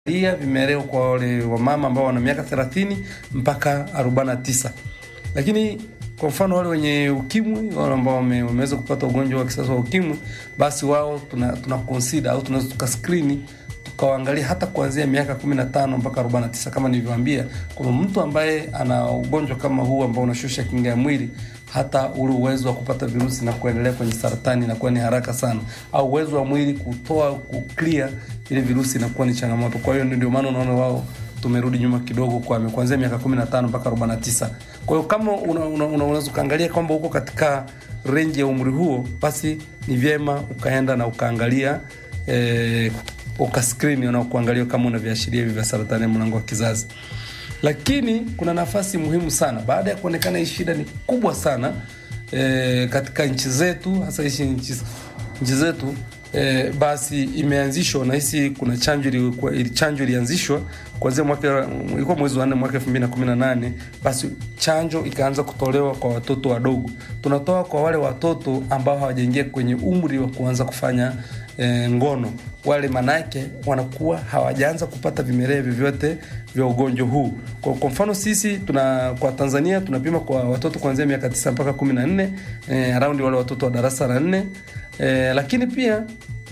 lia vimeleo kwa wale wamama ambao wana miaka 30 mpaka 49, lakini kwa mfano wale wenye ukimwi, wale ambao wame- wameweza kupata ugonjwa wa kisasa wa ukimwi, basi wao tuna, tuna consider au tunaweza tukaskrini tukawaangalia hata kuanzia miaka 15 mpaka 49. Kama nilivyoambia, kuna mtu ambaye ana ugonjwa kama huu ambao unashusha kinga ya mwili, hata ule uwezo wa kupata virusi na kuendelea kwenye saratani inakuwa ni haraka sana, au uwezo wa mwili kutoa kuclear ile virusi inakuwa ni changamoto. Kwa hiyo ndio maana unaona wao tumerudi nyuma kidogo kwa kuanzia miaka 15 mpaka 49. Kwa hiyo kama unaweza una, una, unaweza ukaangalia kwamba uko katika range ya umri huo, basi ni vyema ukaenda na ukaangalia eh, ukaskrini na kuangalia kama una viashiria hivi vya saratani ya mlango wa kizazi. Lakini kuna nafasi muhimu sana baada ya kuonekana hii shida ni kubwa sana eh, katika nchi zetu hasa hizi nchi nchi zetu eh, basi imeanzishwa nahisi kuna chanjo ilikuwa- ili chanjo ilianzishwa kuanzia mwaka ilikuwa mwezi wa nne mwaka 2018 basi chanjo ikaanza kutolewa kwa watoto wadogo tunatoa kwa wale watoto ambao hawajaingia kwenye umri wa kuanza kufanya eh, ngono wale manake wanakuwa hawajaanza kupata vimelea vyovyote vya ugonjwa huu kwa, kwa mfano sisi tuna kwa tanzania tunapima kwa watoto kuanzia miaka 9 mpaka 14 eh, araundi wale watoto wa darasa la nne eh, lakini pia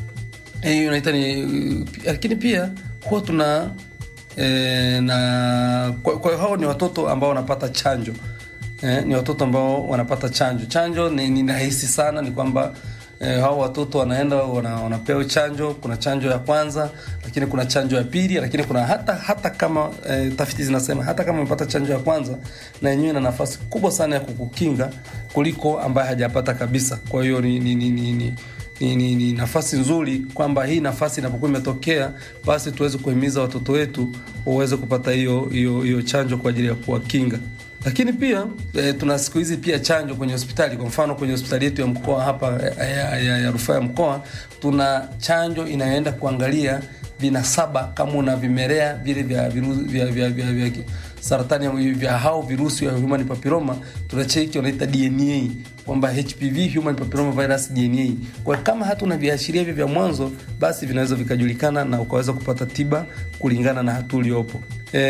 eh, unaita ni lakini pia huwa tuna eh, na kwa, kwa hiyo hao ni watoto ambao wanapata chanjo eh, ni watoto ambao wanapata chanjo chanjo ni, ni rahisi sana ni kwamba eh, hao watoto wanaenda wana, wanapewa chanjo kuna chanjo ya kwanza lakini kuna chanjo ya pili lakini kuna hata hata kama eh, tafiti zinasema hata kama umepata chanjo ya kwanza na yenyewe ina nafasi kubwa sana ya kukukinga kuliko ambaye hajapata kabisa kwa hiyo ni, ni, ni, ni, ni ni, ni, ni nafasi nzuri kwamba hii nafasi inapokuwa imetokea basi tuweze kuhimiza watoto wetu waweze kupata hiyo hiyo hiyo chanjo kwa ajili ya kuwakinga lakini pia e, tuna siku hizi pia chanjo kwenye hospitali kwa mfano kwenye hospitali yetu ya mkoa hapa ya, ya, ya, ya rufaa ya mkoa tuna chanjo inayoenda kuangalia vinasaba kama una vimelea vile vya, viru, vya, vya, vya, vya, vya saratani ya- vya hao virusi vya human papilloma tunacheki wanaita DNA kwamba HPV human papilloma virus DNA. Kwa kama hatuna viashiria hivyo vya mwanzo, basi vinaweza vikajulikana na ukaweza kupata tiba kulingana na hatua uliopo.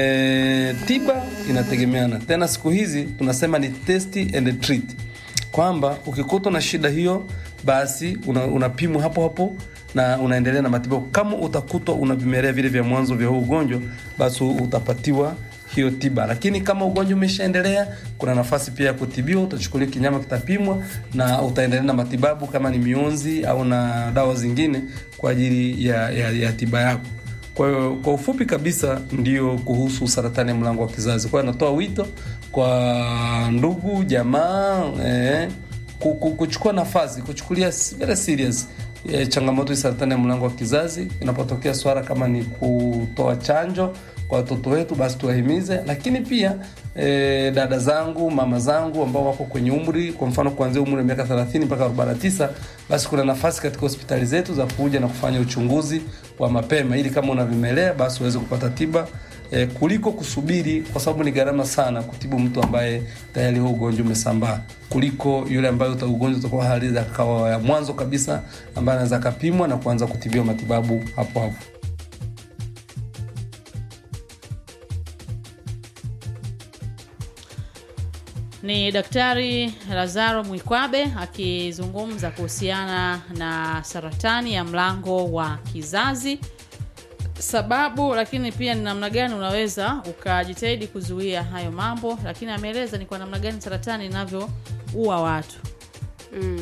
E, tiba inategemeana tena, siku hizi tunasema ni test and treat, kwamba ukikutwa na shida hiyo basi una- unapimwa hapo hapo na unaendelea na matibabu. Kama utakutwa una vimelea vile vya mwanzo vya huu ugonjwa, basi utapatiwa hiyo tiba. Lakini kama ugonjwa umeshaendelea, kuna nafasi pia ya kutibiwa. Utachukuliwa kinyama, kitapimwa na utaendelea na matibabu, kama ni mionzi au na dawa zingine kwa ajili ya, ya, ya tiba yako. Kwa hiyo kwa ufupi kabisa ndio kuhusu saratani ya mlango wa kizazi. Kwa hiyo natoa wito kwa ndugu jamaa eh, ku- ku- kuchukua nafasi, kuchukulia s- very serious eh, changamoto ya saratani ya mlango wa kizazi. Inapotokea swala kama ni kutoa chanjo kwa watoto wetu, basi tuwahimize, lakini pia eh, dada zangu, mama zangu ambao wako kwenye umri, kwa mfano kuanzia umri wa miaka 30 mpaka 49, basi kuna nafasi katika hospitali zetu za kuja na kufanya uchunguzi wa mapema, ili kama una vimelea basi uweze kupata tiba eh, kuliko kusubiri, kwa sababu ni gharama sana kutibu mtu ambaye tayari huo ugonjwa umesambaa, kuliko yule ambaye uta ugonjwa utakuwa hali za kawa ya mwanzo kabisa, ambaye anaweza akapimwa na kuanza kutibiwa matibabu hapo hapo. Ni Daktari Lazaro Mwikwabe akizungumza kuhusiana na saratani ya mlango wa kizazi, sababu, lakini pia ni namna gani unaweza ukajitahidi kuzuia hayo mambo, lakini ameeleza ni kwa namna gani saratani inavyoua watu. Mm.